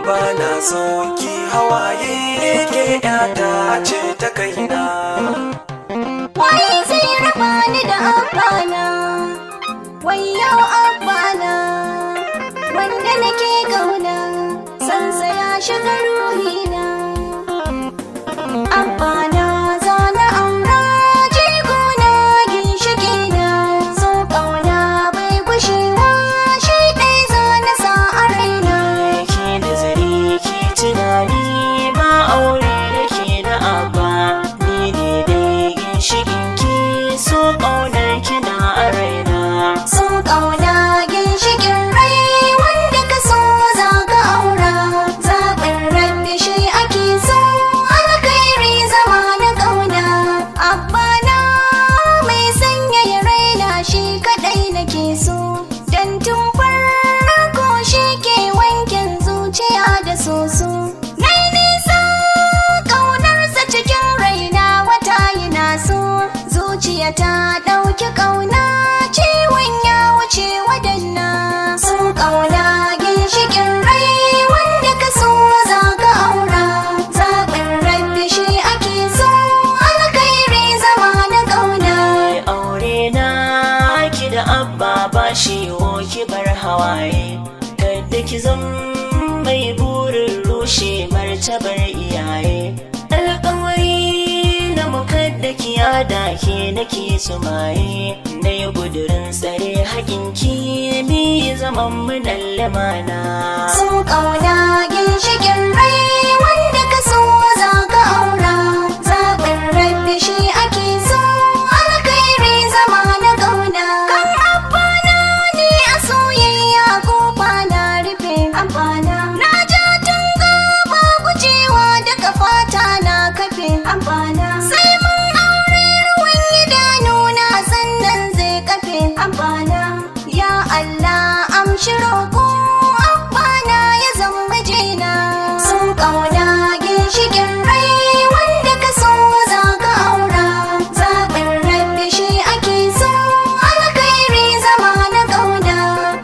ba na so ki hawaye ke yata ce ta kaina Wai zai raba ni da abana Wayo abana Wanda nake gauna Sansa ya shiga ruhina Abana zana aura Jigona ginshikina So ƙauna bai gushewa Shi ɗai zana sa a raina ke da zare ke tunani ba aure da ke da abba ni ne dai ginshikin ki so ƙaunar kina a raina So ƙauna ginshikin rai wanda ka so za ka aura zaɓin rabbi shi ake so alkhairi zama na ƙauna abbana mai sanyaya raina shi kaɗai nake so don tun farko shi ke wankin zuciya da soso nai nisa ƙaunarsa cikin raina wata yana so zuciya ta ɗauki ƙauna ciwon ya wuce wadanna sun ƙauna ginshikin rai wanda ka so za ka aura zaɓin rabbi shi ake so alkhairi zama na ƙauna Mai aure na ki da abba ba shi ki bar hawaye kada ki zam mai burin rushe martabar iyaye alƙawari na mukadda ki yada ke nake sumaye na yi gudurin tsare haƙinki mi zaman mu lamana sun ƙauna ginshikin rai wanda ka so za ka aura zaɓin rabbi shi ake so alkhairi zama na ƙauna kan abana ne a soyayya ko na rufe abana na ja tunga ba gujewa daga fata na kafe abana sai mun aure ruwan idanuna sannan zai kafe abana ya Allah amshi roƙo abana ya zama jina sun ƙauna ginshikin rai wanda ka so za ka aura zaɓin rabbi shi ake so alkhairi zama na ƙauna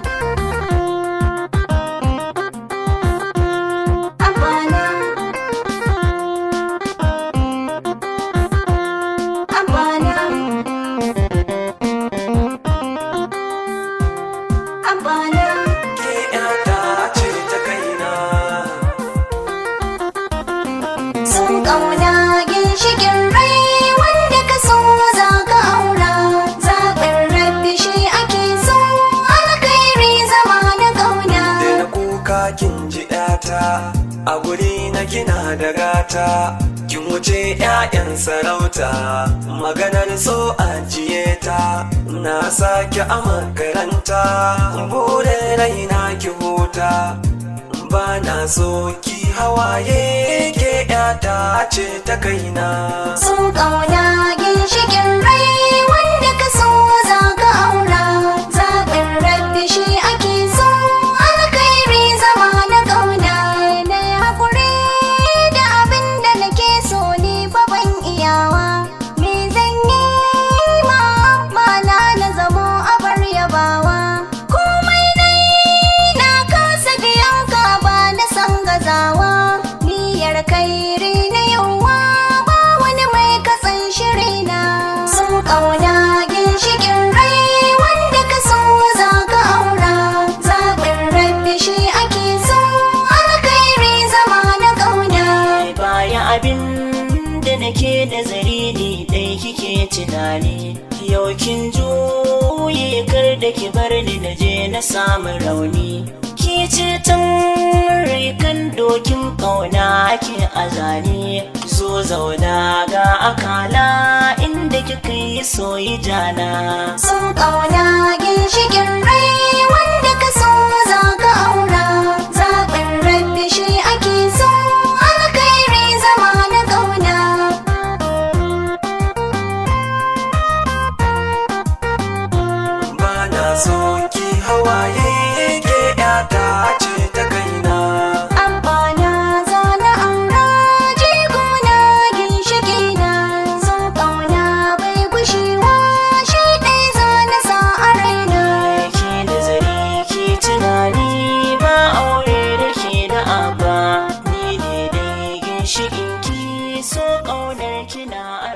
abana abana abana ke yata ce ta kaina sun ƙauna ginshikin rai wanda ka so za ka aura zaɓin rabbi shi ake so alkhairi zama na ƙauna da na kuka kin ji yata a guri na kina da gata kin wuce 'ya'yan sarauta maganar so ajiye ta na sake a makaranta bude raina ki huta ba na so ki hawaye ke yata ce ta kaina sun ƙauna ginshikin rai wanda ka so za ka aura zaɓin rabbi shi ake so alkhairi zama na ƙauna na haƙuri da abin da nake so ni fa ban iyawa me zan yi ma ba na na zamo abar yabawa komai dai na kasa biyan ka ba na san gazawa niyyar kairi na yawa ba wani mai katsan shirina sun ƙauna ginshikin rai wanda ka so za ka aura zaɓin rabbi shi ake so alkhairi zama na ƙauna baya abin da nake nazari ne dai kike tunani yau kin juye kar da ki bar ni na je na samu rauni ki ce tun rikan dokin kauna ke azani zo zauna ga akala inda kika yi soyi jana sun ƙauna ginshikin rai wanda ka so za ka aura zaɓin rabbi shi ake so alkhairi zama na ƙauna ba na so ki hawaye ke yata ce ta kaina Abana zana aura jigona ginshikina sun ƙauna bai gushewa shi ɗai zana sa a raina ke da zare ke tunani ba aure da ke da abba ginshiƙin ki so ƙaunar kina